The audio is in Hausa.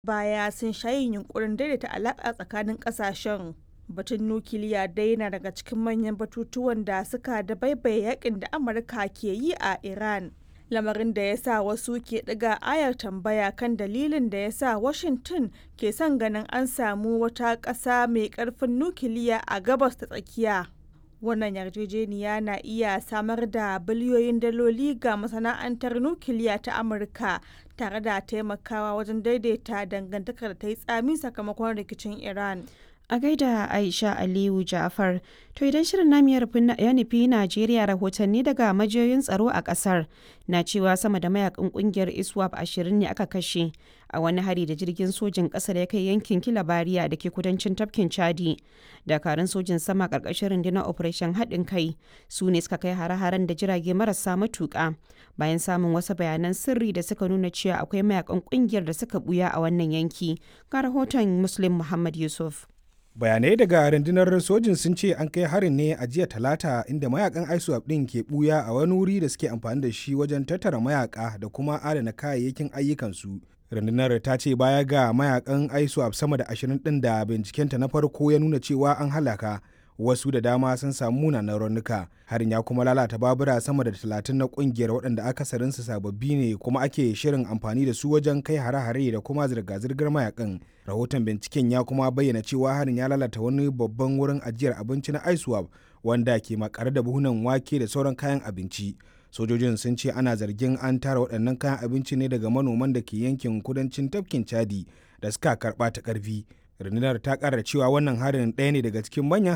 baya sun sha yin yunkurin daidaita alaƙa tsakanin ƙasashen. Batun nukiliya dai na daga cikin manyan batutuwan da suka dabaibaye yakin da Amurka ke yi a Iran. Lamarin da ya sa wasu ke ɗiga ayar tambaya kan dalilin da ya sa Washington ke son ganin an samu wata ƙasa mai ƙarfin nukiliya a gabas ta tsakiya. Wannan yarjejeniya na iya samar da biliyoyin daloli ga masana'antar nukiliya ta Amurka tare da taimakawa wajen daidaita dangantakar da ta yi tsami sakamakon rikicin Iran. A gaida Aisha Aliyu Ja'far, to idan shirin namu ya nufi Najeriya rahotanni daga majiyoyin tsaro a kasar na cewa sama da mayakan kungiyar ISWAP ashirin ne aka kashe a wani hari da jirgin sojin ƙasa da ya kai yankin Kilabariya da ke kudancin tafkin Chadi. Dakarun sojin sama ƙarƙashin rundunar Operation haɗin kai su ne suka kai hare-haren da jirage marasa matuƙa bayan samun wasu bayanan sirri da suka nuna cewa akwai mayakan kungiyar da suka buya a wannan yanki. Ga rahoton Muslim Muhammad Yusuf. bayanai daga rundunar sojin sun ce an kai harin ne a jiya talata inda mayakan iswap din ke buya a wani wuri da suke amfani da shi wajen tattara mayaka da kuma adana kayayyakin ayyukansu rundunar ta ce baya ga mayakan iswap sama da ashirin din da bincikenta na farko ya nuna cewa an halaka wasu da dama sun samu munanan raunuka harin ya kuma lalata babura sama da talatin na kungiyar waɗanda akasarinsu sababbi ne kuma ake shirin amfani da su wajen kai hare-hare da kuma zirga-zirgar mayakan rahoton binciken ya kuma bayyana cewa harin ya lalata wani babban wurin ajiyar abinci na iswap wanda ke makare da buhunan wake da sauran kayan abinci sojojin sun ce ana zargin an tara waɗannan kayan abinci ne daga manoman da ke yankin kudancin tafkin chadi da suka karɓa ta ƙarfi rundunar ta ƙara cewa wannan harin ɗaya ne daga cikin manyan